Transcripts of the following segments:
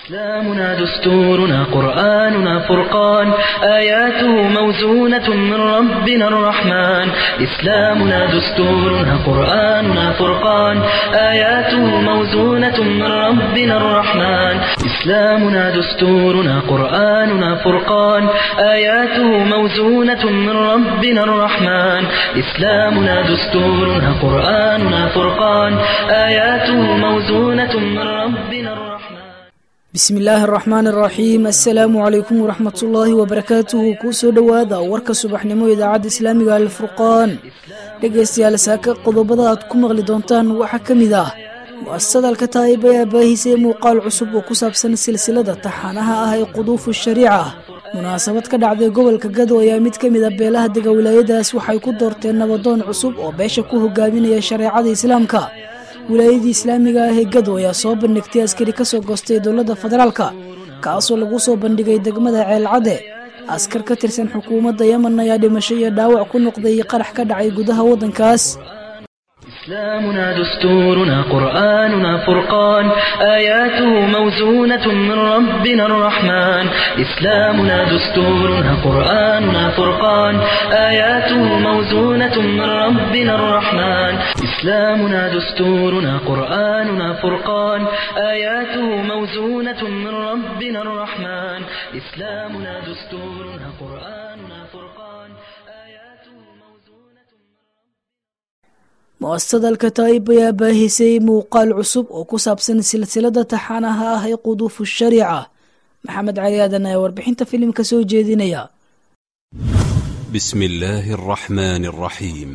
إسلامنا دستورنا قرآننا فرقان آياته موزونة من ربنا الرحمن إسلامنا دستورنا قرآننا فرقان آياته موزونة من ربنا الرحمن إسلامنا دستورنا قرآننا فرقان آياته موزونة من ربنا الرحمن إسلامنا دستورنا قرآننا فرقان آياته موزونة من ربنا الرحمن bismi illaahi araxmaan araxiim assalaamu calaykum waraxmatullaahi wabarakaatuhu kuu soo dhowaada warka subaxnimo idaacadda islaamiga alfurqaan dhegaystayaal saaka qodobada aad ku maqli doontaan waxaa ka mid ah mu-asasada alkataa'ib ayaa baahisay muuqaal cusub oo ku saabsan silsilada taxaanaha ah ee quduufu shariica munaasabad ka dhacday gobolka gado ayaa mid ka mid a beelaha dega wilaayadaas waxay ku doorteen nabadoon cusub oo beesha ku hogaaminaya shareecada islaamka wilaayadii islaamiga ah ee gado ayaa soo bandhigtay askari ka soo goostay dowladda federaalka kaasoo lagu soo bandhigay degmada ceelcadde askar ka tirsan xukuumadda yemen ayaa dhimasho iyo dhaawac ku noqday qarax ka dhacay gudaha waddankaas إسلامنا دستورنا قرآننا فرقان آياته موزونة من ربنا الرحمن إسلامنا دستورنا قرآننا فرقان آياته موزونة من ربنا الرحمن إسلامنا دستورنا قرآننا فرقان آياته موزونة من ربنا الرحمن إسلامنا دستورنا قرآننا فرقان آياته موزونة mu-asasada alkataa'ib ayaa baahisay muuqaal cusub oo ku saabsan silsilada taxaanaha ah ee quduufu shariica maxamed cali aadan ayaa warbixinta filimka soo jeedinaya بسم الله الرحمن الرحيم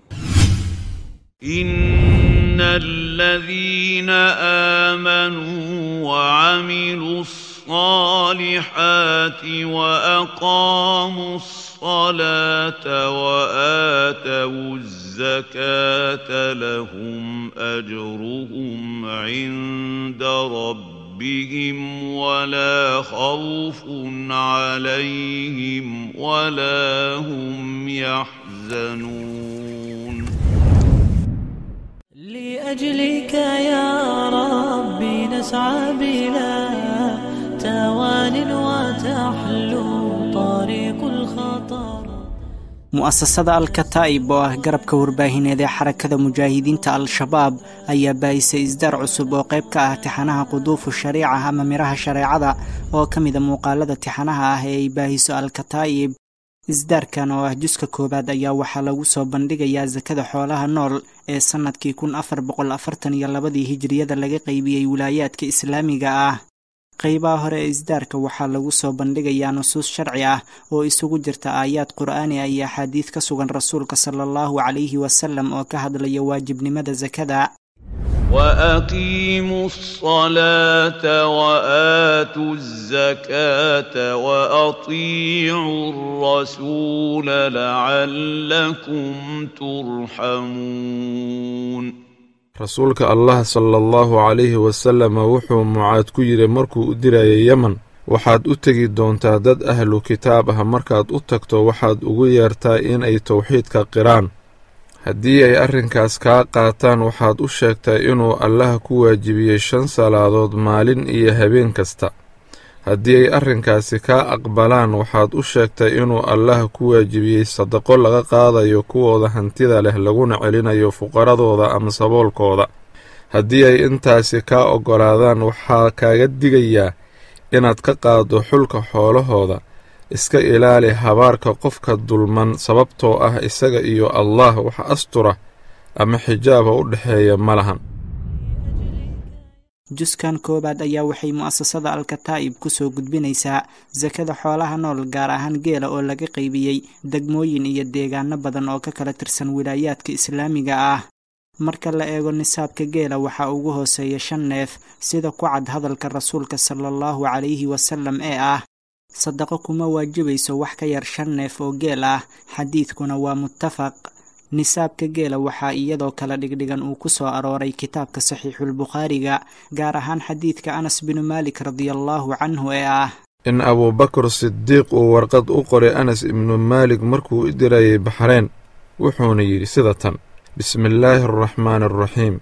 إن الذين آمنوا وعملوا الصالحات وأقاموا الصلاة وآتوا الزكاة لهم أجرهم عند ربهم ولا خوف عليهم ولا هم يحزنون لأجلك يا ربي نسعى بلا توان وتحلو طريق الخطر mu'asasada al-kataa'ib oo ah garabka warbaahineed ee xarakada mujaahidiinta al-shabaab ayaa baahisay isdaar cusub oo qayb ka ah tixanaha quduufu shariica ama miraha shareecada oo ka mida muuqaalada tixanaha ah ee ay baahiso al-kataa'ib isdaarkan oo ah juska koowaad ayaa waxaa lagu soo bandhigayaa sakada xoolaha nool ee sannadkii kun afar boqol afartan iyo labadii hijiriyada laga qaybiyey wilaayaadka islaamiga ah qaybaha hore ee isdaarka waxaa lagu soo bandhigayaa nusuus sharci ah oo isugu jirta aayaad qur'aani ah iyo axaadiid ka sugan rasuulka sala allahu calayhi wasalam oo ka hadlaya waajibnimada sakada وأقيموا الصلاة وآتوا الزكاة وأطيعوا الرسول لعلكم ترحمون rasuulka allah sala allahu calayhi wasalama wuxuu mucaad ku yidhi markuu u dirayay yemen waxaad u tegi doontaa dad ahlu kitaab ah markaad u tagto waxaad ugu yeertaa inay towxiidka qiraan haddii ay arrinkaas kaa qaataan waxaad u sheegtaa inuu allaha ku waajibiyey shan salaadood maalin iyo habeen kasta haddii ay arrinkaasi kaa aqbalaan waxaad u sheegtaa inuu allaha ku waajibiyey sadaqo laga qaadayo kuwooda hantida leh laguna celinayo fuqaradooda ama saboolkooda haddii ay intaasi kaa oggolaadaan waxaa kaaga digayaa inaad ka qaaddo xulka xoolahooda iska ilaali habaarka qofka dulman sababtoo ah isaga iyo allah wax astura ama xijaaba u dhexeeya ma lahan juskan koowaad ayaa waxay mu'asasada al-kataa'ib ku soo gudbinaysaa sakada xoolaha nool gaar ahaan geela oo laga qaybiyey degmooyin iyo deegaano badan oo ka kala tirsan wilaayaadka islaamiga ah marka la eego nisaabka geela waxaa ugu hooseeya shan neef sida ku cad hadalka rasuulka sala allahu calayhi wasalam ee ah sadaqo kuma waajibayso wax ka yar shan neef oo geel ah xadiidkuna waa muttafaq nisaabka geela waxaa iyadoo kala dhigdhigan uu ku soo arooray kitaabka saxiixulbukhaariga gaar ahaan xadiidka anas binu maalik radiallaahu canhu ee ah in abuubakar sidiiq uu warqad u qoray anas ibnu maalik markuu u dirayay baxreen wuxuuna yidhi sida tan bismillaahi araxmaani araxiim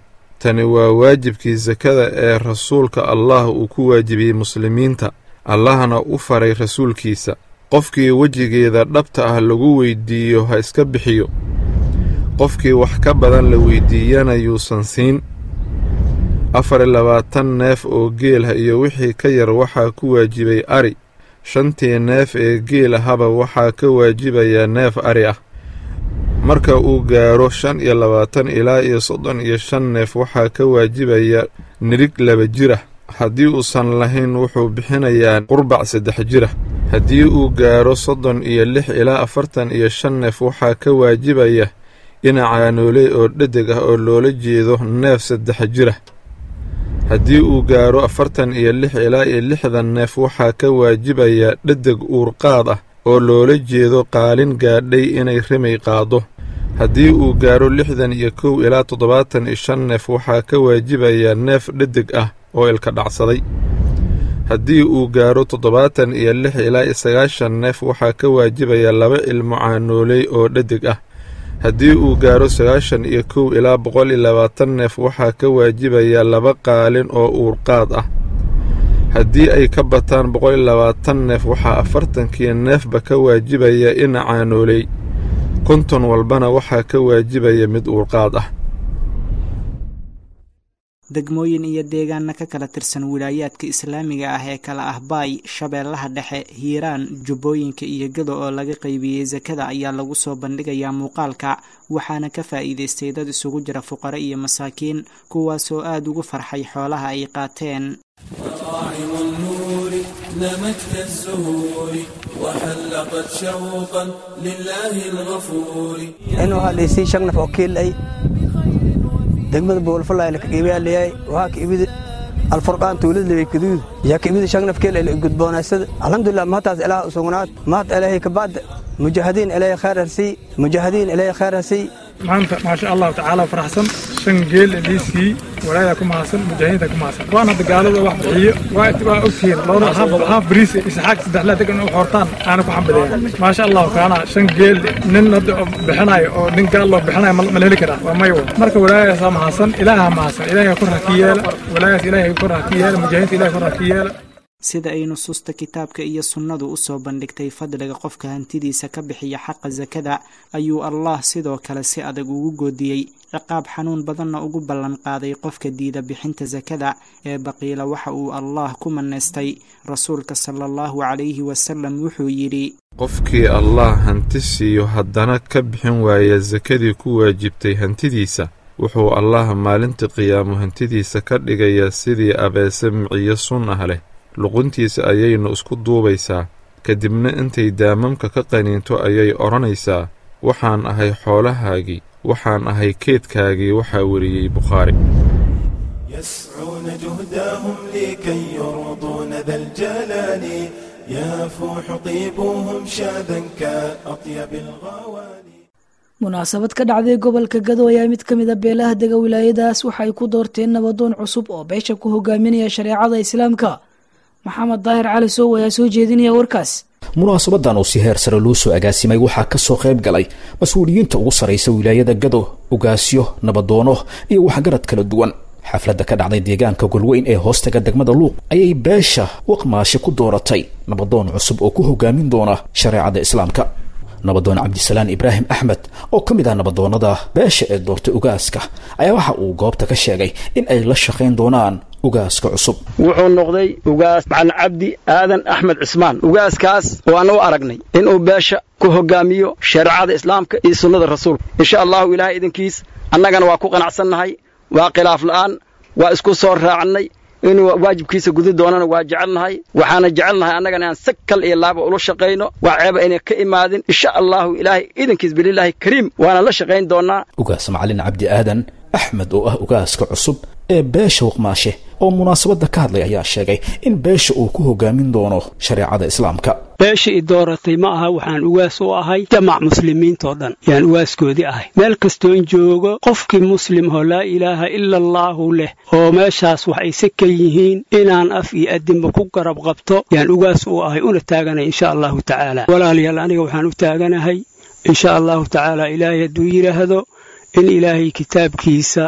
tani waa waajibkii sakada ee rasuulka allah uu ku waajibiyey muslimiinta allahna u faray rasuulkiisa qofkii wejigeeda dhabta ah lagu weydiiyo ha iska bixiyo qofkii wax ka badan la weydiiyana yuusan siin afar iyo labaatan neef oo geelah iyo wixii ka yar waxaa ku waajibay ari shantii neef ee geel ahaba waxaa ka waajibayaa neef ari ah marka uu gaaro shan iyo labaatan ilaa iyo soddon iyo shan neef waxaa ka waajibaya nirig laba jir ah haddii uusan lahayn wuxuu bixinayaa qurbac saddex jir ah haddii uu gaaro soddon iyo lix ilaa afartan iyo shan neef waxaa ka waajibaya dhinacaanooley oo dhedeg ah oo loola jeedo neef saddex jir ah haddii uu gaaro afartan iyo lix ilaa iyo lixdan neef waxaa ka waajibaya dhedeg uurqaad ah oo loola jeedo qaalin gaadhay inay rimay qaado haddii uu gaaro lixdan iyo kow ilaa toddobaatan iyo shan neef waxaa ka waajibaya neef dhedeg ah oo ilka dhacsaday haddii uu gaaro toddobaatan iyo lix ilaa iyo sagaashan neef waxaa ka waajibaya laba ilmo caanooley oo dhedeg ah haddii uu gaaro sagaashan iyo kow ilaa boqol iyo labaatan neef waxaa ka waajibaya laba qaalin oo uurqaad ah haddii ay ka bataan boqol iyo labaatan neef waxaa afartankii neefba ka waajibaya ina caanooley konton walbana waxaa ka waajibaya mid uurqaad ah degmooyin iyo deegaana ka kala tirsan wilaayaadka islaamiga ah ee kala ah baay shabeellaha dhexe hiiraan jubbooyinka iyo gado oo laga qaybiyey sakada ayaa lagu soo bandhigayaa muuqaalka waxaana ka faa'iidaystay dad isugu jira fuqaro iyo masaakiin kuwaasoo aada ugu farxay xoolaha ay qaateen نمت الزهور وحلقت شوقا لله الغفور inuu hadhaysay shan naf oo kiil ay degmada boolfalay la kageebiyaa leeyahay waa ka ibid alfurqaan tuulad leey kaduud yaa ka ibid shan naf kiil ay gudboonaysada alxamdulillah mahataas ilaah usugnaad mahad ilaahay ka bacda mujaahidiin ilaahay khayr harsii mujaahidiin ilaahay khayr harsii maanta maasha allahu tacaala faraxsan shan geel liisii walaayaa ku mahadsan mujaahidiinta ku mahadsan waan hadda gaalada wax bixiyo waa waa ogtihiin labada haaf haaf bariis isxaaq saddexlaa degan u xortaan aana ku xambadeeya maasha allahu kaana shan geel nin hadda bixinayo oo nin gaal loo bixinayo ma la heli karaa waa mayo marka walaayaasaa mahadsan ilaaha mahadsan ilaahay kor ha ka yeela walaayaas ilaahay kor ha ka yeela mujaahidiinta ilaahay kor ha ka yeela sida ay nusuusta kitaabka iyo sunnadu u soo bandhigtay fadliga qofka hantidiisa ka bixiya xaqa sakada ayuu allah sidoo kale si adag ugu goodiyey ciqaab xanuun badanna ugu ballan qaaday qofka diida bixinta sakada ee baqiila waxa uu allah ku manaystay rasuulka sala allahu calayhi wasalam wuxuu yidhi qofkii allah hanti siiyo haddana ka bixin waaya sakadii ku waajibtay hantidiisa wuxuu allah maalinta qiyaamo hantidiisa ka dhigayaa sidii abeese miciyo sun ah leh luquntiisa ayaynu isku duubaysaa kadibna intay daamamka ka qaniinto ayay odhanaysaa waxaan ahay xoolahaagii waxaan ahay keedkaagii waxaa weriyey bukhaari يسعون جهدهم لكي يرضون ذا الجلال يفوح طيبهم شاذا كأطيب الغواني munaasabad ka dhacday gobolka gado ayaa mid ka mid a beelaha dega wilaayadaas waxa ay ku doorteen nabadoon cusub oo beesha ku hogaaminaya shareecada islaamka maxamed daahir cali sow ayaa soo jeedinaya warkaas munaasabadan oo si heer sare loo soo agaasimay waxaa ka soo qayb galay mas-uuliyiinta ugu sarraysa wilaayada gado ugaasyo nabadoono iyo waxgarad kala duwan xafladda ka dhacday deegaanka golweyn ee hoostaga degmada luuq ayay beesha waqmaashe ku dooratay nabadoon cusub oo ku hogaamin doona shareecada islaamka nabadoon cabdisalaan ibraahim axmed oo ka mid ah nabadoonnada beesha ee doortay ugaaska ayaa waxa uu goobta ka sheegay in ay la shaqayn doonaan ugaaska cusub wuxuu noqday ugaas macalin cabdi aadan axmed cismaan ugaaskaas waana u aragnay inuu beesha ku hogaamiyo shareecada islaamka iyo sunnada rasuulka insha allahu ilaahay idinkiis annagana waa ku qanacsannahay waa khilaaf la'aan waa isku soo raacnay inuu waajibkiisa gudi doonana waa jecelnahay waxaana jecelnahay annagana inaan si kal iyo laaba ula shaqayno waa ceeba ayna ka imaadin insha allahu ilaahay idinkiis bililaahi kariim waana la shaqayn doonaa ugaas macalin cabdi aadan axmed oo ah ugaaska cusub ee beesha waqmaashe oo munaasabadda ka hadlay ayaa sheegay in beesha uu ku hogaamin doono shareecada islaamka beesha i dooratay ma aha waxaan ugaas u ahay jamac muslimiintoo dhan yaan ugaaskoodii ahay meel kastoon joogo qofkii muslimhoo laa ilaaha ila allaahu leh oo meeshaas wax ayse ka yihiin inaan af iyo adinba ku garab qabto yaan ugaas u ahay una taaganay insha allahu tacaala walaalayaal aniga waxaan u taaganahay insha allahu tacaala ilaahay hadduu yidhaahdo in ilaahay kitaabkiisa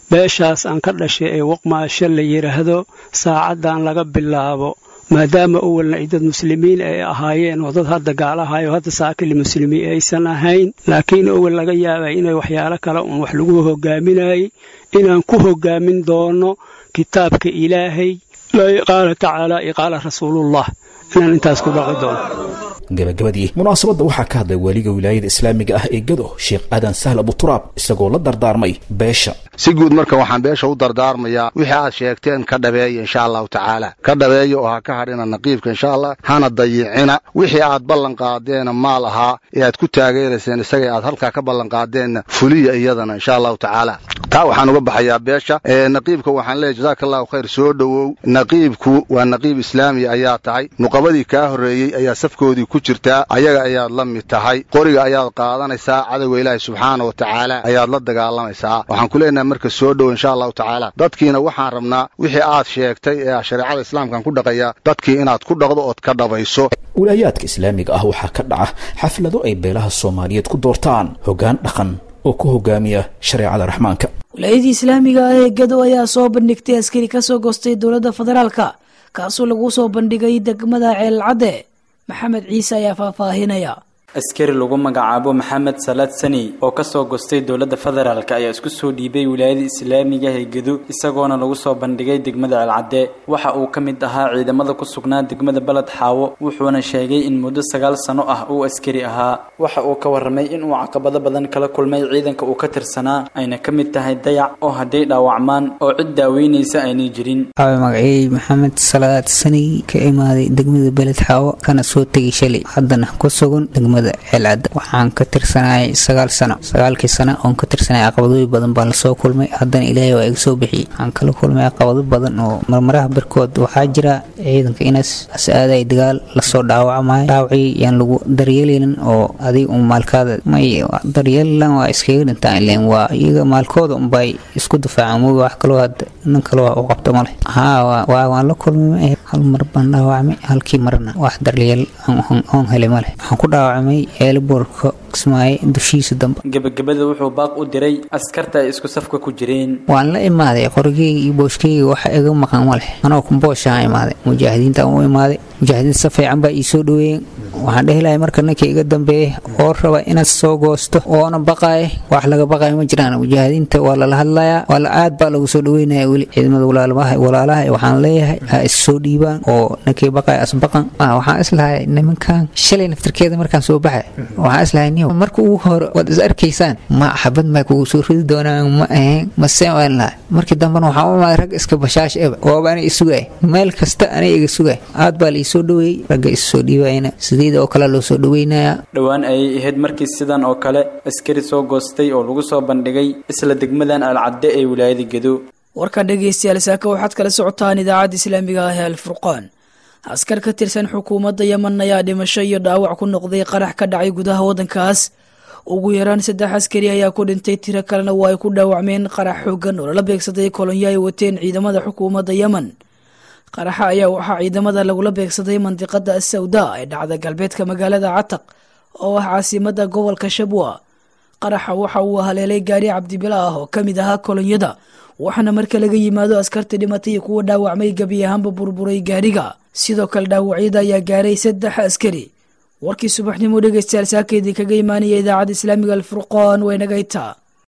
beeshaas aan ka dhashay ee waqmaasho la yidhaahdo saacaddan laga bilaabo maadaama awalna ay dad muslimiin ay ahaayeen oo dad hadda gaalahayo hadda saakili muslimiin aysan ahayn laakiin awal laga yaabay inay waxyaalo kale uun wax lagu hogaaminayay inaan ku hogaamin doono kitaabka ilaahay qaala tacaala iyo qaala rasuulullah inaan intaas ku dhaqi doono gabagabadii munaasabadda waxaa ka hadlay waaliga wilaayada islaamiga ah ee gado sheekh aadan sahl abuturaab isagoo la dardaarmay beesha si guud marka waxaan beesha u dardaarmayaa wixii aad sheegteen ka dhabeeya insha allahu tacaala ka dhabeeya oo ha ka hadhina naqiibka insha allah hana dayicina wixii aad ballan qaadeena maal ahaa ee aad ku taageerayseen isaga aad halkaa ka ballan qaadeenna fuliya iyadana insha allahu tacaala taa waxaan uga baxayaa beesha naqiibka waxaan leeyahy jazaaka allahu khayr soo dhowow naqiibku waa naqiib islaamiya ayaa tahay nuqabadii kaa horreeyey ayaa safkoodii ku jirtaa ayaga ayaad la mid tahay qoriga ayaad qaadanaysaa cadowga ilaahi subxaana wa tacaala ayaad la dagaalamaysaa waxaan ku leenahay marka soo dhow insha allahu tacaala dadkiina waxaan rabnaa wixii aad sheegtay ee shareecada islaamkaan ku dhaqaya dadkii inaad ku dhaqdo ood ka dhabayso wilaayaadka islaamiga ah waxaa ka dhaca xaflado ay beelaha soomaaliyeed ku doortaan hoggaan dhaqan oo ku hogaamiya shareecada raxmaanka wilaayadii islaamiga ah ee gado ayaa soo bandhigtay askari ka soo goostay dowladda federaalka kaasoo lagu soo bandhigay degmada ceelcadde maxamed ciise ayaa faahfaahinaya askari lagu magacaabo maxamed salaad sani oo kasoo gostay dowladda federaalk ayaa isku soo dhiibay wilaayada islaamiga ee gedo isagoona lagu soo bandhigay degmada ceelcadde waxa uu ka mid ahaa ciidamada ku sugnaa degmada baled xaawo wuxuuna sheegay in muddo sagaal sano ah uu askari ahaa waxa uu ka warramay inuu caqabado badan kala kulmay ciidanka uu ka tirsanaa ayna ka mid tahay dayac oo hadday dhaawacmaan oo cid daaweynaysa aynay jirin magacey maxamed salaad sani ka imaaday degmada beled xaawo kana soo tegay shalay haddana ku sugan degmada ceelcadda waxaan ka tirsanayay sagaal sano sagaalkii sano oon ka tirsanay caqabadooyin badan baan lasoo kulmay haddana ilaahay waa iga soo bixiyey waxaan kala kulmay caqabado badan oo marmaraha barkood waxaa jira ciidanka inaas as-aaday dagaal lasoo dhaawacmayo dhaawacii yaan lagu daryeeleynin oo adig un maalkaada may daryeelilan waa iskaga dhintaan ileen waa iyaga maalkooda unbay isku difaacaan mooga wax kaloo hadda nin kale waa u qabto male haa waan la kulmay hal mar baan dhaawacmay halkii marna wax daryeel oon helay male waxaan ku dhaawacmay eeliboorka kismaaye dushiisa dambe gebagabada wuxuu baaq u diray askarta ay isku safka ku jireen waan la imaaday qorigeyga iyo booshkeyga waxa iga maqan ma leh anoo kumbooshaan imaaday mujaahidiinta u imaaday mujaahidiinta si fiican baa ii soo dhaweeyeen waxaan dhehi lahay marka ninka iga dambeeya oo raba inaad soo goosto oona baqaaya wax laga baqaya ma jiraan mujaahidiinta waa lala hadlayaa waa la aad baa lagu soo dhaweynaya weli ciidamada walaalaha waxaan leeyahay ha is soo dhiibaan oo ninkii baqaya asbaqan waxaan islahay nimankan shalay naftarkeeda markaan soo baxay waxaan islahay niyo marka ugu hore waad is arkaysaan ma xabad maa kugu soo ridi doonaan ma ahayn mase waan lahay markii dambena waxaan u imaaday rag iska bashaash eba waaba anay isugay meel kasta anay iga sugay aad baa la iisoo dhaweeyey ragga is soo dhiibayna sideeda oo kale loo soo dhaweynayaa dhowaan ayay ahayd markii sidan oo kale askari soo goostay oo lagu soo bandhigay isla degmadan alcadde ee wilaayada gedo warka dhegaystayaal saaka waxaad kala socotaan idaacadda islaamiga ah ee alfurqaan askar ka tirsan xukuumadda yeman ayaa dhimasho iyo dhaawac ku noqday qarax ka dhacay gudaha waddankaas ugu yaraan saddex askari ayaa ku dhintay tiro kalena waa ay ku dhaawacmeen qarax xoogan oo lala beegsaday kolonyo ay wateen ciidamada xukuumadda yemen qaraxa ayaa waxaa ciidamada lagula beegsaday mandiqada asawda ee dhacda galbeedka magaalada cataq oo ah caasimada gobolka shabwa qaraxa waxa uu haleelay gaari cabdibila ah oo ka mid ahaa kolonyada waxaana marka laga yimaado askarta dhimatay iyo kuwa dhaawacmay gebi ahaanba burburay gaariga sidoo kale dhaawacyada ayaa gaaray saddex askari warkii subaxnimo dhegeystayaal saaka idinkaga imaanaya idaacadda islaamiga alfurqaan waynagayta